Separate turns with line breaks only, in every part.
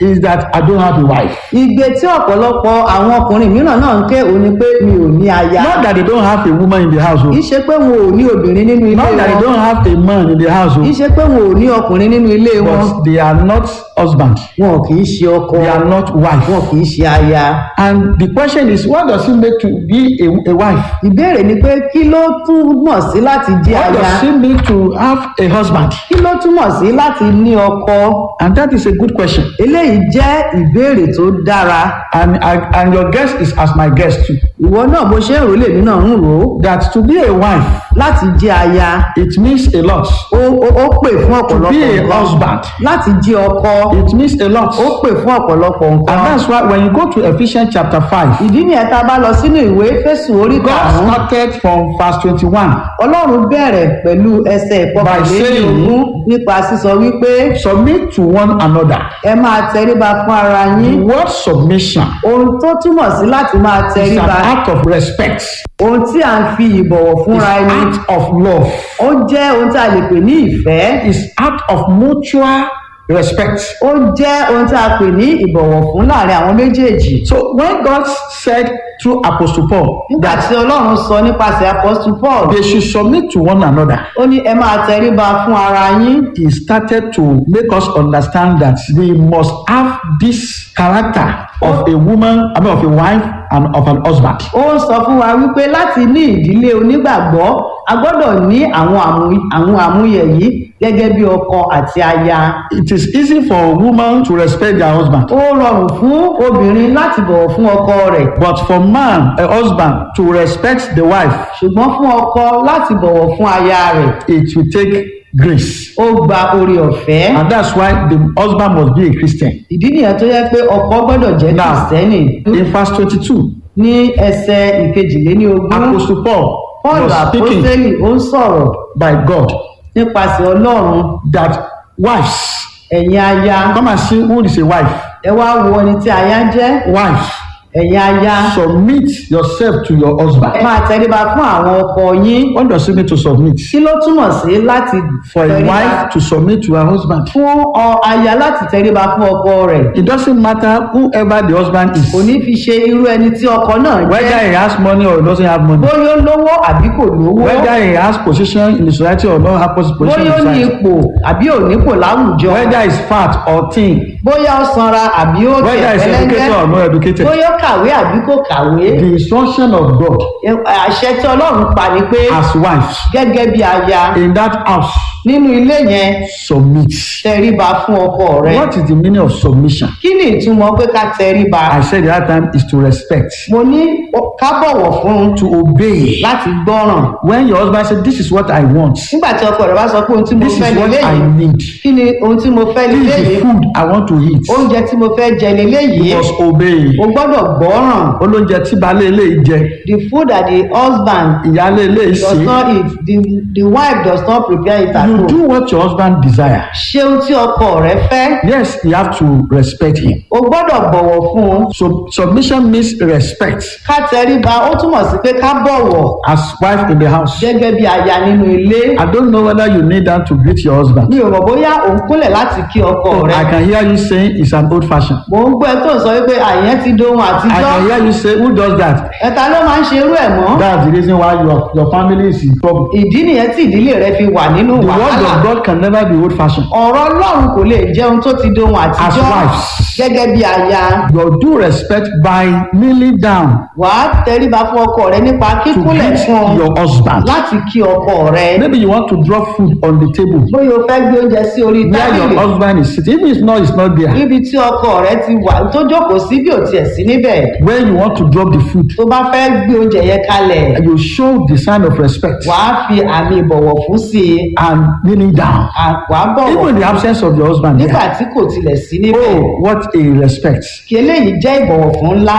is that I don't have a wife.
igbe tí ọ̀pọ̀lọpọ̀ àwọn ọkùnrin mìíràn náà ń ké òun ni pé mi ò ní aya
Not that they don't have a woman in the
kì í
household.
ṣe pé wọn ò ní obìnrin nínú ilé
Not that they
wọn
don't have a man in the
kì í
household.
ṣe pé wọn ò ní ọkùnrin nínú ilé wọn
But they are not husband.
wọn kì í ṣe ọkọ
They are not wife.
wọn kì í ṣe aya
And the question is, what does it make to be a, a wife?
ìbéèrè ni pé kí ló túmọ̀ sí láti jẹ́
What
aya
does it mean to have a husband?
kí ló túmọ̀ sí láti ní ọkọ
And that is a good question.
eléyìí jẹ́ ìbéèrè tó dára
And I, and your guest is as my guest too.
ìwọ náà bó ṣe ń rò lèmi náà ń rò ó
That to be a wife,
láti jẹ́ aya
it means a lot.
ó ó- ó pè fún
To
ọ̀pọ̀lọpọ̀
be a
nǹkan
husband,
láti jẹ́ ọkọ
it means a lot.
ó pè fún ọ̀pọ̀lọpọ̀
And
nǹkan
that's why when you go to Ephesians chapter 5,
ìdí nìyẹn tá a bá lọ sínú ìwé fésù orí
God
karùnún
started from verse 21.
ọlọ́run bẹ̀rẹ̀ pẹ̀lú ẹsẹ̀ ìkọkànlélógún nípa sísọ wípé
Submit to one another.
ẹ máa tẹríba fún ara
The
yín
word submission
ohun tó túmọ̀ sí láti máa
is an
tẹríba
act of respect,
ohun tí à ń fi ìbọ̀wọ̀
it's
fúnra
an
ẹni
act of love,
ó jẹ́ ohun tí a lè pè ní ìfẹ́
it's act of mutual respect.
ó jẹ́ ohun tí a pè ní ìbọ̀wọ̀ fún láàrin àwọn méjèèjì
So when God said through Apostle Paul
nígbà
that
tí ọlọ́run sọ nípasẹ̀ apostle paul
they should submit to one another,
ó ní ẹ máa tẹríba fún ara yín
he started to make us understand that we must have this character of a woman, I mean of a wife and of an husband.
ó ń sọ fún wa wípé láti ní ìdílé onígbàgbọ́ a gbọ́dọ̀ ní àwọn àmú- àwọn àmúyẹ yìí gẹ́gẹ́ bí ọkọ àti aya
It is easy for a woman to respect their husband,
ó rọrùn fún obìnrin láti bọ̀wọ̀ fún ọkọ rẹ̀
but for man, a husband, to respect the wife,
ṣùgbọ́n fún ọkọ láti bọ̀wọ̀ fún aya rẹ̀
it will take grace.
ó gba oore ọ̀fẹ́
And that's why the husband must be a Christian.
ìdí nìyẹn tó yẹ pé ọkọ gbọ́dọ̀ jẹ́
Now,
kìrìsìtẹ́nì
in verse 22,
ní ẹsẹ̀ ìkejìléníogún
Apostle Paul
paul
was speaking
àpọ́sẹ́lì ó ń sọ̀rọ̀
by God
nípasẹ̀ ọlọ́run
that wives,
ẹ̀yin aya
come and see who is a wife.
ẹ wá wo ẹni tí aya jẹ́
Wives,
ẹ̀yin aya
submit yourself to your
ẹ
husband.
máa tẹríba fún àwọn ọkọ yín
What does it mean to submit?
kí ló túmọ̀ sí láti
For a
tẹríba
wife to submit to her husband.
fún ọ aya láti tẹríba fún ọkọ rẹ̀
It doesn't matter whoever the husband
kò
is,
ní fi ṣe irú ẹni tí ọkọ náà
whether
jẹ́
he has money or he doesn't have money,
bóyá ó lówó àbí kò lówó
whether he has position in the society or not have position in
bóyá ó ní
the society,
ipò àbí ò nípò láwùjọ
whether he's fat or thin,
bóyá ó sanra àbí ó
whether he's
tẹ̀
educated or not educated.
bóyá ó kàwé àbí kò kàwé
The instruction of God
àṣẹ tí ọlọ́run pa ni pé
as wives
gẹ́gẹ́ bí aya
in that house
nínú ilé yẹn
submit.
tẹríba fún ọkọ rẹ
What is the meaning of submission?
kí ni ìtumọ̀ pé ká tẹríba
I said the other time is to respect,
mo ní ó- ká bọ̀wọ̀ fún un
to obey.
láti gbọ́ràn
When your husband said, This is what I want,
nígbà tí ọkọ rẹ bá sọ pé ohun tí mo
this
fẹ́
is what
lélẹ́
I
yìí
need,
kí ni ohun tí mo fẹ́
this
lélẹ́
is the
yìí
food I want to eat,
oúnjẹ tí mo fẹ́ jẹ lélẹ́
you
yìí
must obey.
o gbọ́dọ̀ gbọ́ràn
Olóúnjẹ tí baálé ilé yìí jẹ,
the food that the husband
ìyáálé ilé yìí
does
ṣe,
not eat the the wife does not prepare it at
you
home
do what your husband desire.
ṣé ohun tí ọkọ rẹ fẹ́
Yes, you have to respect him.
o gbọ́dọ̀ bọ̀wọ̀ fún un
So submission means respect
ká tẹríba ó túmọ̀ sí pé ká bọ̀wọ̀
as wife in the house.
gẹ́gẹ́ bí aya nínú ilé
I don't know whether you need that to greet your husband.
mi ò mọ̀ bóyá òun kúnlẹ̀ láti kí ọkọ rẹ
I can hear you saying it's an old fashion.
mò ń gbọ́ ẹ tó ń sọ wípé àyẹn ti dohun
I
àtijọ́
can hear you say, Who does that?
ẹ̀ta ló máa ń ṣe irú ẹ̀ mọ́
That's the reason why your, your family is in trouble.
ìdí nìyẹn tí ìdílé rẹ fi wà nínú
The word
wàhálà
of God can never be old fashioned.
ọ̀rọ̀ ọlọ́run kò lè jẹ́ ohun tó ti dohun àtijọ́
wives.
gẹ́gẹ́ bí aya
Your due respect by kneeling down
wàá tẹríba fún ọkọ rẹ nípa
to
kíkúnlẹ̀
greet
fún un
your husband.
láti kí ọkọ rẹ
Maybe you want to drop food on the table
bóyá o fẹ́ gbé oúnjẹ sí orí
where your
tábìlì
husband is sitting. If it's not, it's not there.
níbi tí ọkọ rẹ ti wà tó jókòó sí bí ò tiẹ̀ sí níbẹ̀
When you want to drop the food,
tó bá fẹ́ gbé oúnjẹ yẹn kalẹ̀
you show the sign of respect
wàá fi àmì ìbọ̀wọ̀ fún sí i
and kneeling down.
à- wàá bọ̀wọ̀
Even in the absence of your husband
nígbà
there.
tí kò tilẹ̀ sí níbẹ̀
Oh, what a respect.
kí eléyìí jẹ́ ìbọ̀wọ̀ fún ńlá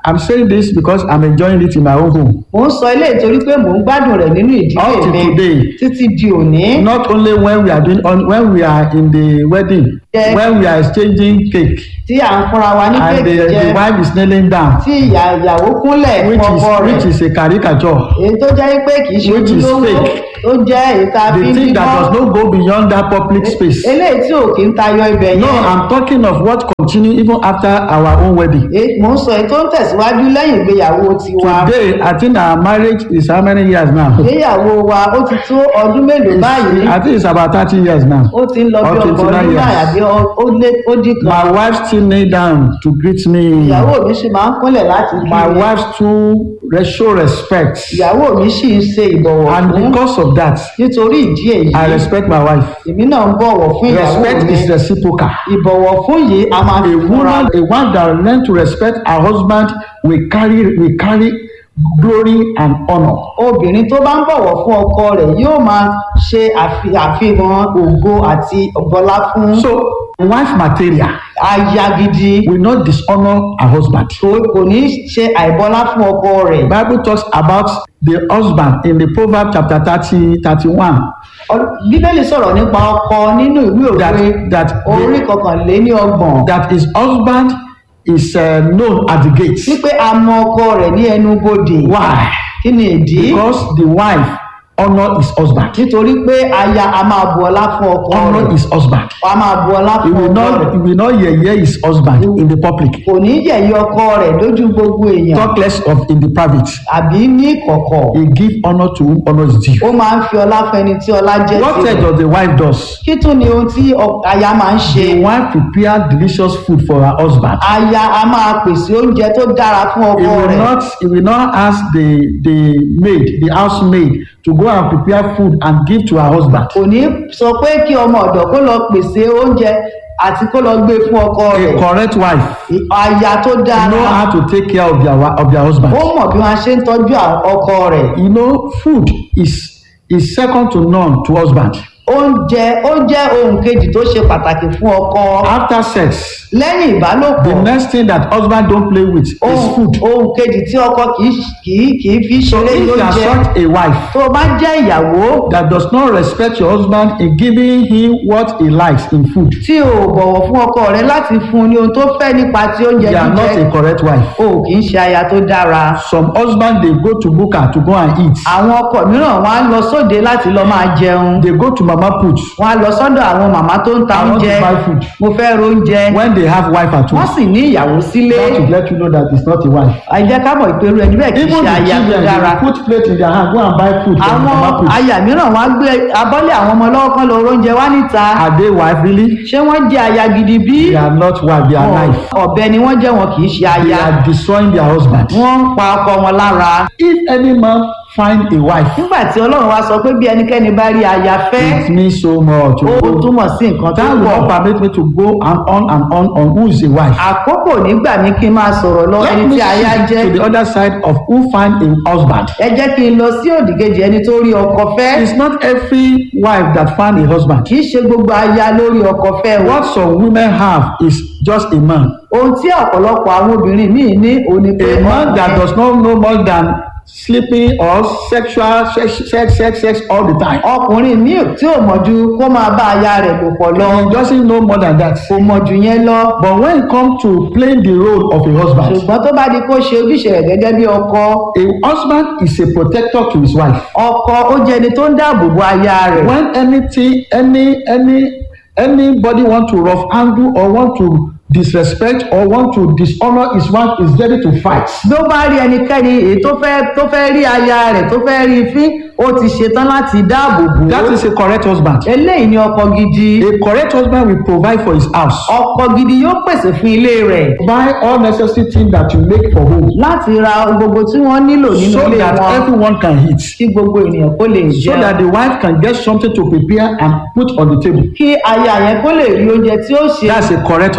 I'm saying this because I'm enjoying it in my own home.
mò ń sọ ilé ìtorí pé mò ń gbádùn rẹ̀ nínú ìdílé
Up to
mi
today.
títí di òní
Not only when we are doing on when we are in the wedding,
Yeah.
when we are exchanging cake
tí à ń fúnra wa ní
and
kéèkì
the,
jẹ
the wife is kneeling down,
tí ìyá ìyàwó kúnlẹ̀ fún
which is
ọkọ rẹ̀
which is a caricature.
èyí tó jẹ́ pé kì í ṣe
Which is
ojúlówó
fake.
tó jẹ́ èyí tá a fi
The
ń
thing that
bímọ
does not go beyond that public space.
eléyìí tí ò kì í tayọ ibẹ̀
No,
yẹn
I'm talking of what continue even after our own wedding.
Èyí- mò ń sọ èyí tó ń tẹ̀síwájú lẹ́yìn ìgbéyàwó tiwa
Today, I think our marriage is how many years now?
ìgbéyàwó wa ó ti tó ọdún mélòó báyìí
I think it's about 30 years now.
ó ti ń lọ bí
Or
ọgbọ̀n
29
ọdún
years.
báyìí àbí ọ- ó lé ó dín kan
My wife still kneel down to greet me.
ìyàwó mi sì máa ń kúnlẹ̀ láti kí
My
mi
wife too re- show respect.
ìyàwó mi sì ń ṣe ìbọ̀wọ̀
And
fún
because of that,
nítorí ìdí èyí
I respect my wife.
èmi náà ń bọ̀wọ̀ fún ìyàwó
Respect
mi
is reciprocal.
ìbọ̀wọ̀ fún yìí a máa
A
fi fúnra
woman, a one that learn to respect her husband will carry will carry glory and honor.
obìnrin tó bá ń bọ̀wọ̀ fún ọkọ rẹ̀ yóò máa ṣe àfi- àfihàn ògo àti ọ̀bọlá fún
So, wife material
aya gidi
will not dishonor her husband.
kò kò ní ṣe àìbọlá fún ọkọ rẹ̀
Bible talks about the husband in the Proverbs chapter 30, 31.
Ọ- bíbélì sọ̀rọ̀ nípa ọkọ nínú ìwé òwe
That that
orí
the,
kọkànléní ọgbọ̀n
that his husband is uh, known at the gate.
wípé a mọ ọkọ rẹ̀ ní ẹnu bodè
Why?
kí ni ìdí
Because the wife honor his husband.
nítorí pé aya a máa bu ọlá fún ọkọ
Honor
rẹ̀
his husband.
a máa bu ọlá
He
fún
will
ọkọ
not
rẹ̀
he will not yeye his husband in the public.
kò ní yẹ̀yẹ́ ọkọ rẹ̀ lójú gbogbo èèyàn
Talk less of in the private.
àbí ní kọ̀kọ̀
He give honor to whom honor is due.
ó máa ń fi ọlá fẹni tí ọlá jẹ́
What else
tirẹ̀
does the wife does?
kí tún ni ohun tí ọ- aya máa ń ṣe
The wife prepare delicious food for her husband.
aya a máa pèsè oúnjẹ tó dára fún
He
ọkọ
will
rẹ̀
not he will not ask the the maid the housemaid to go and prepare food and give to her husband.
kò ní sọ pé kí ọmọ ọ̀dọ̀ kó lọ pèsè oúnjẹ àti kó lọ gbé fún ọkọ
A
rẹ̀
correct wife
aya tó dára
know how to take care of their wa- of their husband.
ó mọ̀ bí wọ́n ṣe ń tọ́jú àwọn ọkọ rẹ̀
You know, food is is second to none to husband.
oúnjẹ ó jẹ́ ohun kejì tó ṣe pàtàkì fún ọkọ
After sex,
lẹ́yìn ìbálòpọ̀
the next thing that husband don't play with is
ohun
food.
ohun kejì tí ọkọ kì í kì í kì í fi
So
ṣeré
if you are
lóúnjẹ
such a wife
tó o bá jẹ́ ìyàwó
that does not respect your husband in giving him what he likes in food,
tí o ò bọ̀wọ̀ fún ọkọ rẹ láti fún un ní ohun tó fẹ́ nípa ti oúnjẹ
you are not
jíjẹ
a correct wife.
o kì í ṣe aya tó dára
Some husband dey go to buka to go and eat.
àwọn ọkọ mìíràn wọn á lọ sóde láti lọ máa jẹun
They go to mama put
wọn á lọ sọ́dọ̀ àwọn màmá tó ń ta
I want to
oúnjẹ
buy food.
mo fẹ́ ro oúnjẹ
when they have wife at
wọ́n
home.
sì ní ìyàwó sílé
That to let you know that it's not a wife.
ẹ jẹ́ ká mọ̀ ìpérú ẹni bẹ́ẹ̀ kì í
Even
ṣe
the
aya tó
children
dára
they put plate in their hand go and buy food from mama
àwọn
put.
aya mìíràn wọn á gbé abọ́lé àwọn ọmọ lọ́wọ́ kan lọ oúnjẹ wá níta
Are they wife really?
ṣé wọ́n jẹ́ aya gidi bí
They are not wife, they are wife.
ọ̀bẹ ni wọ́n jẹ́ wọn kì í ṣe
They
aya
are destroying their husband.
wọ́n ń pa ọkọ wọn lára
If any man find a wife,
nígbà tí ọlọ́run wá sọ pé bí ẹnikẹ́ni bá rí aya fẹ́
it means so much.
ó
Oh,
túmọ̀ sí nǹkan tó
That will
pọ̀
not permit me to go and on and on on who is a wife.
àkókò nígbà mi kí n máa sọ̀rọ̀ lọ ẹni
Let me
tí aya
shift
jẹ́
to the other side of who find a husband.
ẹ jẹ́ kí n lọ sí òdìkejì ẹni tó rí ọkọ fẹ́
It's not every wife that find a husband.
kì í ṣe gbogbo aya lórí ọkọ fẹ́ o
What some women have is just a man.
ohun tí ọ̀pọ̀lọpọ̀ àwọn obìnrin míì ní òní pé
A man that
ọkùnrin-
does not know more than sleeping or sexual sex sex sex sex all the time.
ọkùnrin míì tí ò mọ̀ ju kó máa bá aya rẹ̀ lò pọ̀ lọ
He doesn't know more than that.
kò mọ̀ jù yẹn lọ
But when it comes to playing the role of a husband,
ṣùgbọ́n tó bá di kó ṣe ojúṣe rẹ̀ gẹ́gẹ́ bí ọkọ
a husband is a protector to his wife.
ọkọ ó jẹ́ ẹni tó ń dáàbò bo aya rẹ̀
When anything, any, any, anybody want to rough handle or want to disrespect or want to dishonor his wife is ready to fight.
bí ó bá rí ẹnikẹ́ni èyí tó fẹ́ tó fẹ́ rí aya rẹ̀ tó fẹ́ rí fín ó ti ṣetán láti dáàbò bò
That
ó
is a correct husband.
eléyìí ni ọkọ gidi
A correct husband will provide for his house.
ọkọ gidi yóò pèsè fún ilé rẹ̀
Buy all necessary things that you make for home
láti ra ohun gbogbo tí wọ́n nílò nínú
so
ilé
that
wọn
everyone can eat.
kí gbogbo ènìyàn kó lè
So
jẹun
that the wife can get something to prepare and put on the table.
kí aya yẹn kó lè rí oúnjẹ tí ó ṣe
That's a correct husband.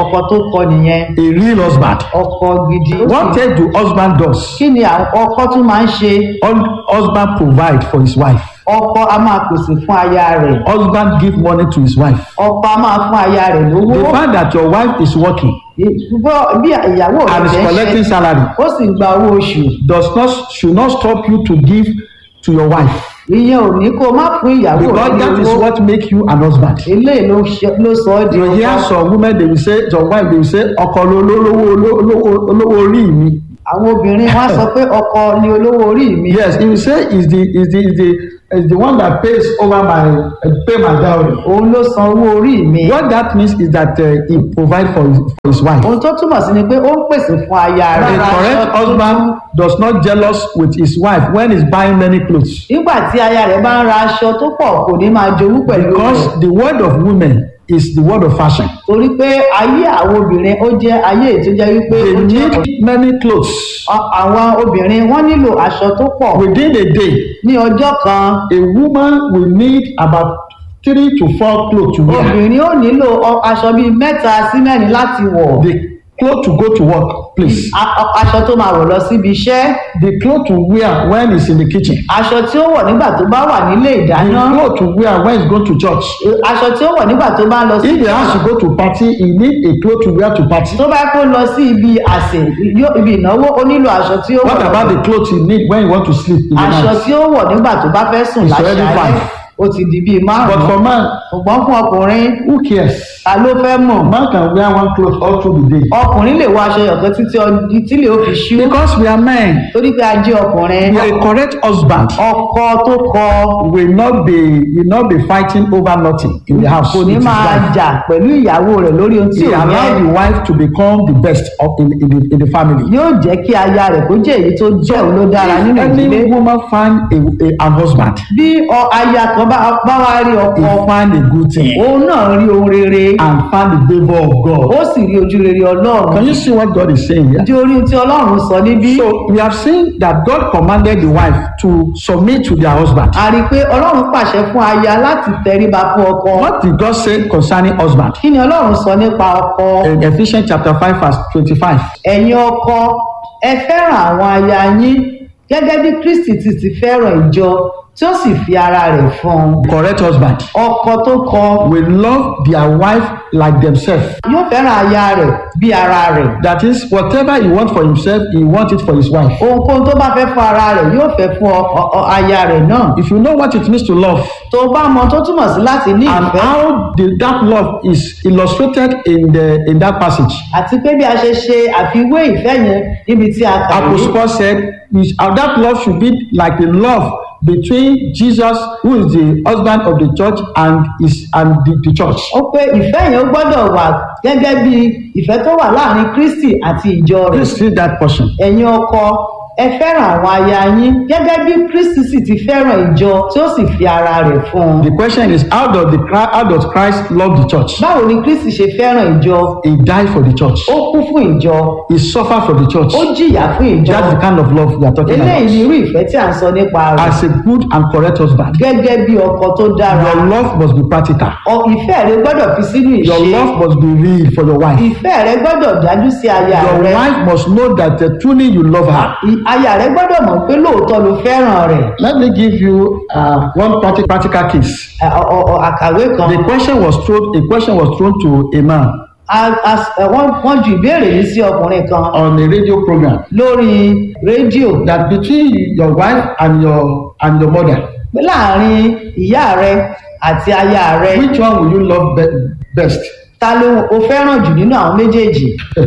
ọkọ tó kọ nìyẹn
a real husband.
ọkọ gidi.
What else do husband does?
kí ni àwọn ọkọ tún máa ń ṣe
Hus- Husband provide for his wife.
ọkọ a máa pèsè fún aya rẹ̀
Husband give money to his wife.
ọkọ a máa fún aya rẹ̀ lówó
The fact that your wife is working
Bọ́- bí ìyàwó rẹ̀
and is
jẹ́
collecting
ṣe
salary
ó sì ń gba owó oṣù
does not should not stop you to give to your wife
ìyẹn ò ní kó o má fún ìyàwó
because
rẹ̀
that
ní
is
owó
what make you an husband.
eléyìí ló ṣe- ló sọ ọ́ di
You hear
ọkọ
some women they will say some wife they will say ọkọ ló lówó olówó olówó orí mi.
àwọn obìnrin wọn á sọ pé ọkọ ni olówó orí mi
Yes, he will say is the is the is the is the one that pays over my uh, pay my dowry.
òun ló san owó orí mi
What that means is that uh, he provide for his, for his wife.
ohun tó túmọ̀ sí ni pé ó ń pèsè fún aya
A
rẹ̀
correct husband does not jealous with his wife when he's buying many clothes.
nígbà tí aya rẹ̀ bá ń ra aṣọ tó pọ̀ kò ní máa jowú pẹ̀lú rẹ̀
Because the word of women is the word of fashion.
torí pé ayé àwọn obìnrin ó jẹ́ ayé ètò jẹ́ wípé
They
ó jẹ́
need many clothes.
Ọ- àwọn obìnrin wọ́n nílò aṣọ tó pọ̀
Within a day,
ní ọjọ́ kan
a woman will need about three to four clothes to wear.
obìnrin ó nílò ọ- aṣọ bíi mẹ́ta sí mẹ́rin láti wọ̀
The clothes to go to work, please.
A- ọ- aṣọ tó máa wọ̀ lọ síbi iṣẹ́
The clothes to wear when he's in the kitchen.
aṣọ tí ó wọ̀ nígbà tó bá wà nílé
The
ìdáná
clothes to wear when he's going to church.
aṣọ tí ó wọ̀ nígbà tó bá lọ sí
If he has to go to party, he need a cloth to wear to party.
tó bá kó lọ sí ibi àsè yó- ibi ìnáwó ó nílò aṣọ tí ó
What
wọ̀
about the clothes you need when you want to sleep in the
aṣọ
night?
tí ó wọ̀ nígbà tó bá fẹ́ sùn
It's already
láṣálẹ́
five.
ó ti di bíi
But
márùn-ún
for man,
ṣùgbọ́n fún ọkùnrin
who cares?
ta ló fẹ́ mọ̀
Man can wear one cloth all through the day.
ọkùnrin lè wọ aṣọ yọ̀kan títí ọ- tí lè ó fi ṣú
Because we are men,
torí pé a jẹ́ ọkùnrin
a correct husband
ọkọ tó kọ
will not be will not be fighting over nothing in the house.
kò ní
with his
máa
wife.
jà pẹ̀lú ìyàwó rẹ̀ lórí ohun tí
He
ò
allow
yẹ
the wife to become the best of in, in, the, in the family.
yóò jẹ́ kí aya rẹ̀ kó jẹ́ èyí tó jẹ́ òun ló dára
If
nínú ìdílé
any woman find a, a, an husband,
bí ọ- aya kan bá bá wá rí
he
ọkọ
find a good thing
òun náà rí ohun rere
and find the favour of God.
ó sì rí ojú rere ọlọ́run
Can you see what God is saying here?
di orí ohun tí ọlọ́run sọ níbí
So we have seen that God commanded the wife to submit to their husband.
a rí i pé ọlọ́run pàṣẹ fún aya láti tẹríba fún ọkọ
What did God say concerning husband?
kí ni ọlọ́run sọ nípa ọkọ
In Ephesians chapter 5 verse 25.
ẹ̀yin ọkọ ẹ fẹ́ràn àwọn aya yín gẹ́gẹ́ bí kristi ti ti fẹ́ràn ìjọ tí ó sì fi ara rẹ̀ fún un
Correct husband
ọkọ tó kọ
will love their wife like themselves.
yóò fẹ́ràn aya rẹ̀ bí ara rẹ̀
That is, whatever he wants for himself, he wants it for his wife.
ohunkóhun tó bá fẹ́ fún ara rẹ̀ yóò fẹ́ fún ọ- ọ- ọ- aya rẹ̀ náà
If you know what it means to love
tó bá mọ tó túmọ̀ sí láti ní
and
ìfẹ́
how the, that love is illustrated in the in that passage,
àti pé bí a ṣe ṣe àfiwé ìfẹ́ yẹn níbi tí a kà
Apostle
yìí
Paul said is- uh, that love should be like the love between Jesus, who is the husband of the church, and is and the, the church.
ó pé ìfẹ́ yẹn ó gbọ́dọ̀ wà gẹ́gẹ́ bí ìfẹ́ tó wà láàrin kristi àti ìjọ rẹ̀
Please read that portion.
ẹ̀yin ọkọ ẹ fẹ́ràn àwọn aya yín gẹ́gẹ́ bí kristi sì ti fẹ́ràn ìjọ tí ó sì fi ara rẹ̀ fún un.
The question is how does the Chri- how does Christ love the church?
báwo ni kristi ṣe fẹ́ràn ìjọ
He died for the church.
ó kú fún ìjọ
He suffered for the church.
ó jìyà fún ìjọ
That's the kind of love we are talking
eléyìí ni
about.
irú ìfẹ́ tí à ń sọ nípa rẹ̀
As a good and correct husband,
gẹ́gẹ́ bí ọkọ tó dára
your love must be practical.
Ọ- ìfẹ́ rẹ gbọ́dọ̀ fi sínú
Your
ìṣe
love must be real for your wife.
ìfẹ́ rẹ gbọ́dọ̀ dájú sí aya
Your
rẹ
wife must know that uh, truly you love her.
I- aya rẹ gbọ́dọ̀ mọ̀ pé lóòótọ́ ló fẹ́ràn rẹ̀
Let me give you uh, one practi- practical case.
Ẹ- ọ- ọ- ọ- àkàwé kan
The question was thrown. A question was thrown to a man
A- a- ẹ, wọ́n wọ́n ju ìbéèrè yìí sí ọkùnrin kan
on a radio program
lórí rédíò
that between your wife and your and your mother,
pé láàrin ìyá rẹ àti aya rẹ
which one will you love be- best?
ta ló o fẹ́ràn jù nínú àwọn méjèèjì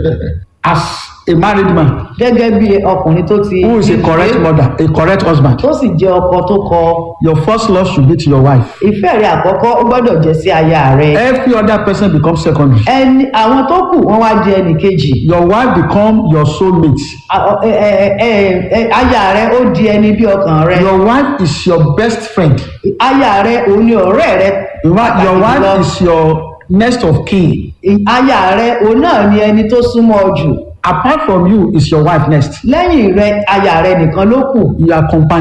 As a married man
gẹ́gẹ́ bí ọkùnrin tó ti
who is a correct mother, a correct husband,
tó sì jẹ́ ọkọ tó kọ
your first love should be to your wife.
ìfẹ́ rẹ àkọ́kọ́ ó gbọ́dọ̀ jẹ́ sí aya rẹ
Every other person becomes secondary.
ẹni àwọn tó kù wọ́n wá di ẹnì kejì
Your wife become your soulmate.
A- ọ- ẹ- ẹ- ẹ- ẹ- aya rẹ ó di ẹni bí ọkàn rẹ
Your wife is your best friend.
aya rẹ òun ni ọ̀rẹ́ rẹ
In fact, Your
Pàtàkì
wife
jùlọ.
is your next of kin.
aya rẹ òun náà ni ẹni tó súnmọ́ ọ jù
Apart from you is your wife next.
lẹ́yìn rẹ aya rẹ nìkan ló kù
Your companion.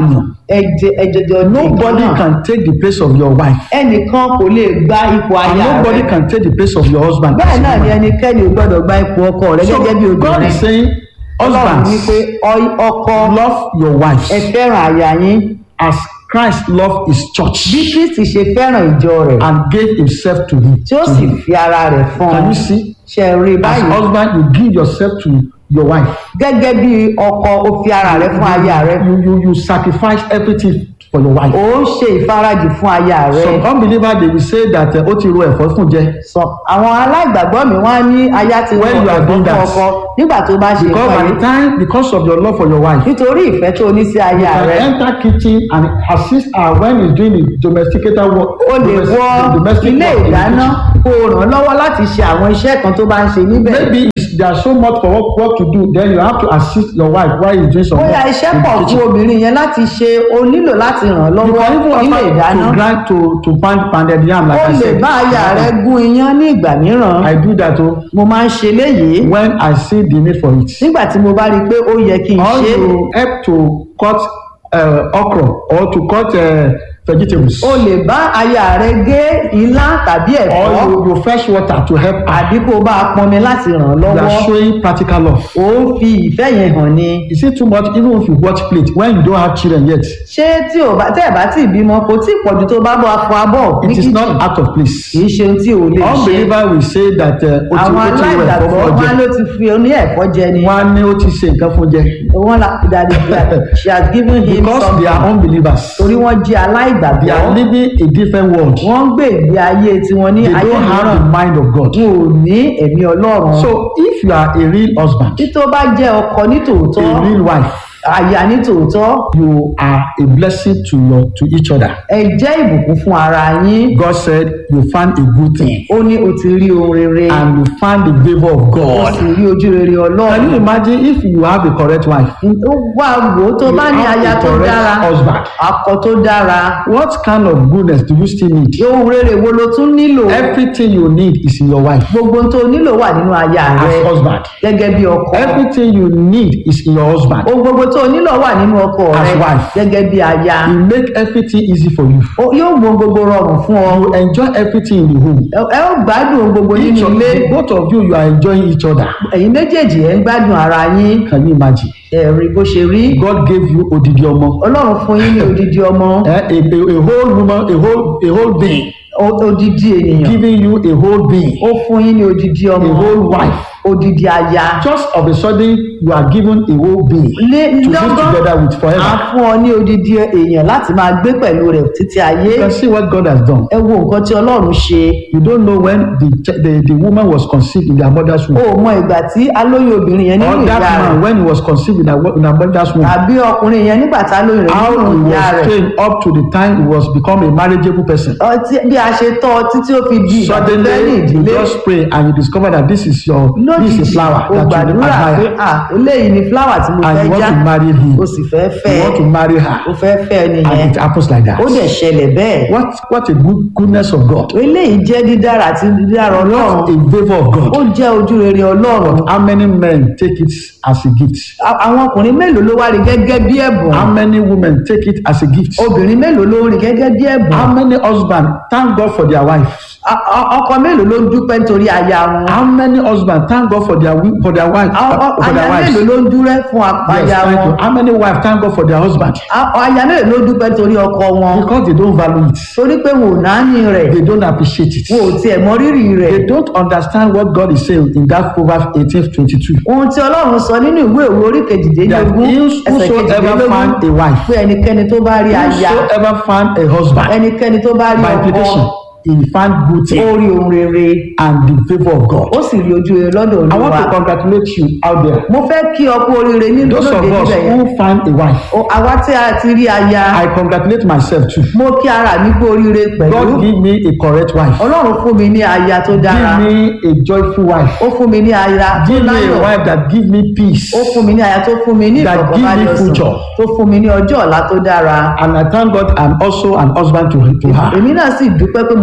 ẹ̀jẹ̀ ẹ̀jẹ̀jẹ̀ ọdún
Nobody can take the place of your wife.
ẹnìkan kò lè gba ipò
And
aya
nobody
rẹ
can take the place of your husband.
bẹ́ẹ̀ náà ni ẹnikẹ́ni ò gbọ́dọ̀ gba ipò ọkọ rẹ
So
gẹ́gẹ́ bí
God
obìnrin
is saying,
ọlọ́run ní pé
husbands,
ọ- ọkọ
love your wives
ẹ fẹ́ràn aya yín
as Christ loved his
bí
church
kristi ṣe fẹ́ràn ìjọ rẹ̀
and gave himself to him.
tí ó sì fi ara rẹ̀ fún
Can
un
you see?
ṣe rí
As
báyìí
husband, you give yourself to your wife.
gẹ́gẹ́ bí ọkọ ó fi ara rẹ̀ fún aya rẹ̀
You, you, you sacrifice everything for your wife.
ó ń ṣe ìfarajì fún aya rẹ̀
Some unbelievers they will say that uh, ó ti ro ẹ̀fọ́ fún jẹ
sọ àwọn aláìgbàgbọ́ mi wọ́n á ní aya ti
When
wọ
you are
ẹ̀fọ́
doing
fún
that,
ọkọ nígbà tó bá ṣe
because by
ìpàdé
the time because of your love for your wife
nítorí ìfẹ́ tó ní sí aya
you can
rẹ̀
enter kitchen and assist her when he's doing the domesticated work
o lè
domestic-
wọ
domestic
ilé
work in the
ìdáná
kitchen.
kó o ràn án lọ́wọ́ láti ṣe àwọn iṣẹ́ kan tó bá ń ṣe níbẹ̀
maybe it's- there is so much for work, work to do then you have to assist your wife while he's doing some work
bóyá iṣẹ́
in
pọ̀
the
fún
kitchen.
obìnrin yẹn láti ṣe o nílò láti ràn án
you
lọ́wọ́
can even
nílé
offer
ìdáná
to grind to to pound pounded yam like
o
I
lè
said
bá aya rẹ gún iyán ní ìgbà mìíràn
I do that o
mo máa ń ṣe léyìí
when I see the need for it.
nígbà tí mo bá rí i pé ó yẹ kí n
or
ṣe é
you help to cut uh, okra or to cut uh, vegetables.
o lè bá aya rẹ gé ilá tàbí
or
ẹ̀fọ́
you you fetch water to help her.
àbí kó o bá a pọnmi láti ràn án
you are
lọ́wọ́
showing practical love.
ó ń fi ìfẹ́ yẹn hàn ni
is it too much even if you watch plate when you don't have children yet.
ṣé tí o bá tẹ́ ẹ̀ bá tí ì bímọ kò tí ì pọ̀jù tó bá bọ́ afọ abọ́ ní
it is
kíchìn
not out of place.
kì í ṣe ohun tí o lè ṣe
unbeliever will say that uh, o ti
àwọn
o ti wẹ̀
aláìgbàgbọ́
fọ́fọ́
wọn
jẹ.
ló ti fi oní ẹ̀fọ́ jẹ ni
wọ́n á ní ó ti ṣe nǹkan fún jẹ.
wọn la dàdí she has given him
because they are
something
unbelievers.
torí wọ́n jẹ́
they are
aláìgbàgbọ́
living a different world.
wọ́n ń gbé ìgbé ayé tiwọn ní
they
ayé
don't have
mìíràn
the mind of God.
wọn ò ní ẹ̀mí ọlọ́run
so if you are a real husband
tí tó bá jẹ́ ọkọ ní tòótọ́
a real wife
aya ní tòótọ́
you are a blessing to your to each other.
ẹ jẹ́ ìbùkún fún ara yín
God said you found a good thing
ó ní o ti rí ohun rere
and you found the favour of
o
God.
sì rí ojú rere
Can you
ọlọ́run
imagine if you have a correct wife?
ó wá wò ó tó
You
bá ní
have
aya
a
tó
correct
dára
husband.
akọ tó dára
What kind of goodness do you still need?
ohun rere wo ló tún nílò
Everything you need is in your wife
gbogbo ohun tó nílò wà nínú aya rẹ
as husband.
gẹ́gẹ́ bí ọkọ
Everything you need is in your husband.
ohun gbogbo tó nílò wà nínú ọkọ
As
rẹ
wife.
gẹ́gẹ́ bí aya
He make everything easy for you.
Ó- yóò mú ohun gbogbo rọrùn fún ọ
You enjoy everything in the home.
ẹ ẹ ó gbádùn ohun gbogbo
Each
nínú
of,
ilé
both of you, you are enjoying each other.
ẹ̀yin méjèèjì ẹ̀ ń gbádùn ara yín
Can you imagine?
ẹ̀rí bó ṣe rí
God gave you odidi ọmọ.
ọlọ́run fún yín ní odidi ọmọ
Eh, a, a, a whole woman, a whole, a whole being,
o- odidi ènìyàn
giving you a whole being,
ó fún yín ní odidi
a
ọmọ
whole wife.
odidi aya
Just of a sudden, you are given a whole being
lé
to live
lọ́gán
together with
á
forever.
fún ọ ní odidi èèyàn láti máa gbé pẹ̀lú rẹ̀ títí ayé
You can see what God has done.
ẹ wo nǹkan tí ọlọ́run ṣe
You don't know when the ch- the, the woman was conceived in their mother's
o
womb,
ò mọ ìgbà tí alóyún obìnrin yẹn nínú
or
ìyá
that
rẹ̀
man when he was conceived in, their, wo- in their mother's womb.
tàbí ọkùnrin yẹn nígbà tá lóyún rẹ̀
How
nínú
he
ìyá
was
rẹ̀
trained up to the time he was become a marriageable person.
ọtí bí a ṣe tọ́ ọ títí ó fi di ìgbà tó fẹ́ ní
Suddenly, you
ìdílé
just pray and you discover that this is your this is a
lójijì
flower
o
that you
gbàdúrà pé
admire,
à eléyìí ni fúláwà tí mo
and
fẹ́
you
já
want to marry him.
o sì fẹ́ fẹ́
You want to marry her,
o fẹ́ fẹ́
and
nìyẹn
it happens like that.
ó dẹ̀ ṣẹlẹ̀ bẹ́ẹ̀
What what a good goodness of God.
eléyìí jẹ́ dídára àti dídára ọlọ́run
What a favour of
ó
God.
jẹ́ ojú rere ọlọ́run
How many men take it as a gift?
A- àwọn ọkùnrin mélòó ló wá rí gẹ́gẹ́ bí ẹ̀bùn
How many women take it as a gift?
obìnrin mélòó ló rí gẹ́gẹ́ bí ẹ̀bùn
How many husbands thank God for their wives?
A- a- ọkọ mélòó ló ń dúpẹ́ nítorí aya wọn
How many husbands thank God for their wi- for their wives?
A- a-
For their
aya
wives?
mélòó ló ń dúrẹ́ fún
Yes,
aya
thank
wọn
you. How many wives thank God for their husband?
A- aya mélòó ló ń dúpẹ́ nítorí ọkọ wọn
Because they don't value it.
torí pé wọn ò náání rẹ̀
They don't appreciate it.
wọn ò tiẹ̀ mọ rírì rẹ̀
They don't understand what God is saying in that Proverbs 18 22.
ohun tí ọlọ́run sọ nínú ìwé òwe orí
That
kejìdínlógún ẹsẹ̀
whosoever
kejìdínlógún
found a wife,
pé ẹnikẹ́ni tó bá rí aya
whosoever found a husband,
ẹnikẹ́ni tó bá rí
by
ọkọ
implication, he found good
ó
thing
rí ohun rere
and the favour of God.
ó sì rí ojú rere lọ́dọ̀
I want
olúwa
to congratulate you out there.
mo fẹ́ kí ọkọ oríire nínú
Those
lóde
of us
níbẹ̀ yẹn
who found a wife,
O- àwa tí a ti rí aya
I congratulate myself too.
mo kí ara mi kú oríire pẹ̀lú
God give me a correct wife.
ọlọ́run fún mi ní aya tó dára
Give me a joyful wife.
ó fún mi ní aya tó
Give me a
láyọ̀
wife that give me peace.
ó fún mi ní aya tó fún mi ní
That give me
ìfọ̀kànbalẹ̀ ọ̀sán
future.
tó fún mi ní ọjọ́ ọ̀la tó dára
And I thank God I'm also an husband to, to her.
èmi náà sì dúpẹ́ pé mo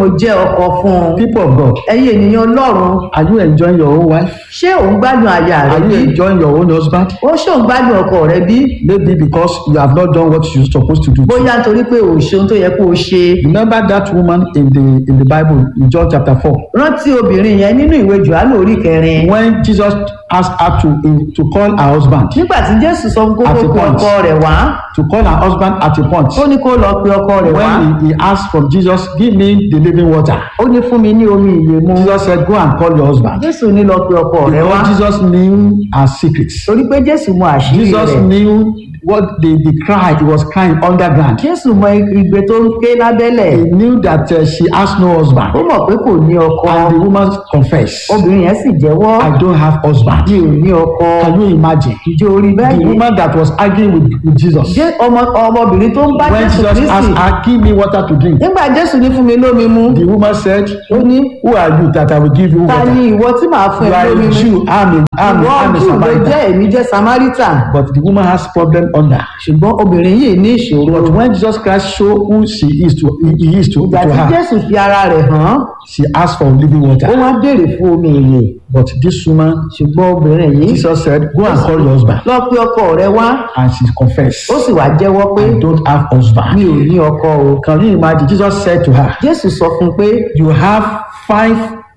jẹ́ ọkọ fún un
People of God,
ẹ̀yin ènìyàn ọlọ́run
are you enjoying your own wife?
ṣé òun gbádùn aya rẹ
Are
bí
you enjoying your own husband?
ó ṣé òun gbádùn ọkọ rẹ bí
Maybe because you have not done what you're supposed to do.
bóyá nítorí pé ò ṣe ohun tó yẹ kó o ṣe
Remember that woman in the in the Bible in John chapter 4
rántí obìnrin yẹn nínú ìwé johannu orí kẹrin
when Jesus asked her to to call her husband
nígbà tí jésù sọ fún kó
At
tó
a
pe
point.
ọkọ rẹ̀ wá
to call her husband at a point
ó ní kó lọ pe ọkọ rẹ̀ wá
when he, he asked from Jesus give me the living water
ó ní fún mi ní omi ìyè mu
Jesus said go and call your husband
jésù ní lọ pe ọkọ rẹ̀ wá
because Jesus knew her secrets
torí pé jésù mọ àṣírí
Jesus
rẹ̀
knew what the the cry he was crying underground
jésù mọ igbe tó ń ké lábẹ́lẹ̀
he knew that uh, she has no husband
ó mọ̀ pé kò ní ọkọ
and the woman confessed
obìnrin yẹn sì jẹ́wọ́
I don't have husband
mi ò ní ọkọ
can you imagine
ìjọ orí
the
bẹ́ẹ̀
woman that was arguing with, with Jesus
jẹ́ ọmọ ọmọbìnrin tó ń bá
when
jésù
Jesus
kristi
asked her give me water to drink
nígbà jésù ní fún mi lómi mu
the woman said
ó ní
who are you that I will give you
ta
water
ni ìwọ tí màá fún
you
ẹ
are
lómi
a
mu
Jew I'm a I'm a
ìwọ
I'm a
jù ló
Samaritan
jẹ́ èmi jẹ́ samaritan
but the woman has problem under
ṣùgbọ́n obìnrin yìí ní ìṣòro
but when Jesus Christ show who she is to he he is to,
ìgbà
to
tí
her
jésù fi ara rẹ̀ hàn án
she asked for living
ó
water
wá béèrè fún omi ìyè
but this woman
ṣùgbọ́n obìnrin yìí
Jesus said go and call your husband
lọ pé ọkọ rẹ̀ wá
and she confessed
ó sì wá jẹ́wọ́ pé
I don't have
mi
husband
ò ní ọkọ o
can you imagine Jesus said to her
jésù sọ fún un pé
you have five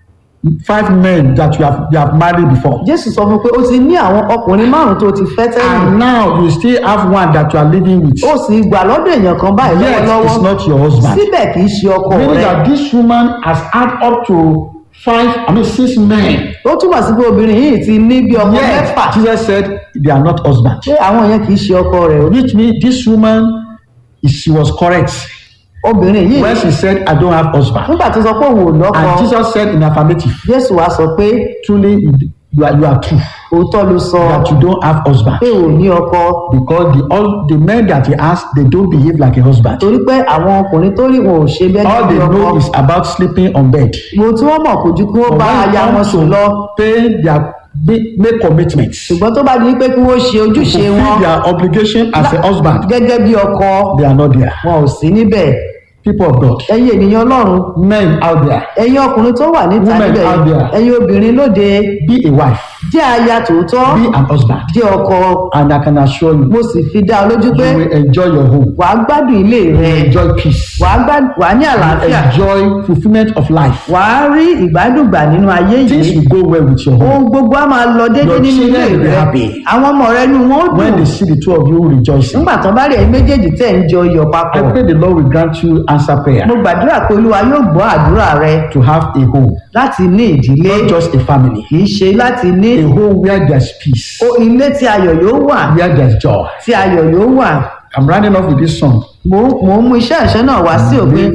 five men that you have you have married before
jésù sọ fún un pé ó ti ní àwọn ọkùnrin márùn tó ti fẹ́ tẹ́lẹ̀
and now you still have one that you are living with
ó sì gbà lọ́dọ̀ èèyàn kan báyìí
yet
lọ́wọ́lọ́wọ́
it's not your husband
síbẹ̀ kì í ṣe ọkọ
meaning
rẹ̀
that this woman has had up to five I mean six men
ó túmọ̀ sí pé obìnrin yìí ti ní bí ọkọ
yet
mẹ́fà
Jesus said they are not husband
pé àwọn yẹn kì í ṣe ọkọ rẹ̀ o.
which means this woman she was correct
obìnrin yìí
when she said I don't have husband
nígbà tó sọ pé òun ò lọ́kọ
and Jesus said in affirmative
jésù wá sọ pé
truly you are you are true
òótọ́ ló sọ
that you don't have husband
pé ò ní ọkọ
because the all the men that he asked they don't behave like a husband
torí pé àwọn ọkùnrin tó rí wọn ò ṣe bẹ́ẹ̀
all
bí
they
ọkọ
know is about sleeping on bed
mo tí wọ́n mọ̀ kò ju kí wọ́n
but
bá
when
aya
it
wọn
comes
sùn lọ
to pay their make, make commitments
ṣùgbọ́n tó bá di pé kí wọ́n ṣe ojúṣe wọn
fulfill their obligation as a husband
gẹ́gẹ́ bí ọkọ
they are not there
wọn ò sí níbẹ̀
people of God
ẹ̀yin ènìyàn ọlọ́run
men out there
ẹ̀yin ọkùnrin tó wà níta
Women
níbẹ̀
out there.
ẹ̀yin obìnrin lóde
be a wife
jẹ́ aya tòótọ́
be an husband
jẹ́ ọkọ
and I can assure you
mo sì fi dá ọ lójú pé
you will enjoy your home
wàá gbádùn ilé
you
rẹ
will enjoy peace
wàá gbádùn wàá ní àlàáfíà
enjoy fulfilment of life
wàá rí ìgbádùn gbà nínú ayé
things
yìí
will go well with your home
ohun gbogbo á máa lọ déédéé
Your
nínú ilé
children will be
rẹ
happy.
àwọn ọmọ rẹ nu wọn ó
when
dùn
they see the two of you rejoicing
nígbà tó bá rí ẹ̀yin méjèèjì tẹ̀ ń jọ iyọ̀
I
papọ̀
pray the Lord will grant you answer prayer
mo gbàdúrà pé olúwa yóò gbọ́ àdúrà rẹ
to have a home
láti ní ìdílé
not just a family
kì í ṣe láti ní
a home where there's peace
o- ilé tí ayọ̀ yóò wà
where there's joy
tí ayọ̀ yóò wà
I'm running off with this song
mò ń mò ń mú iṣẹ́ ìṣẹ́ náà wá sí òpin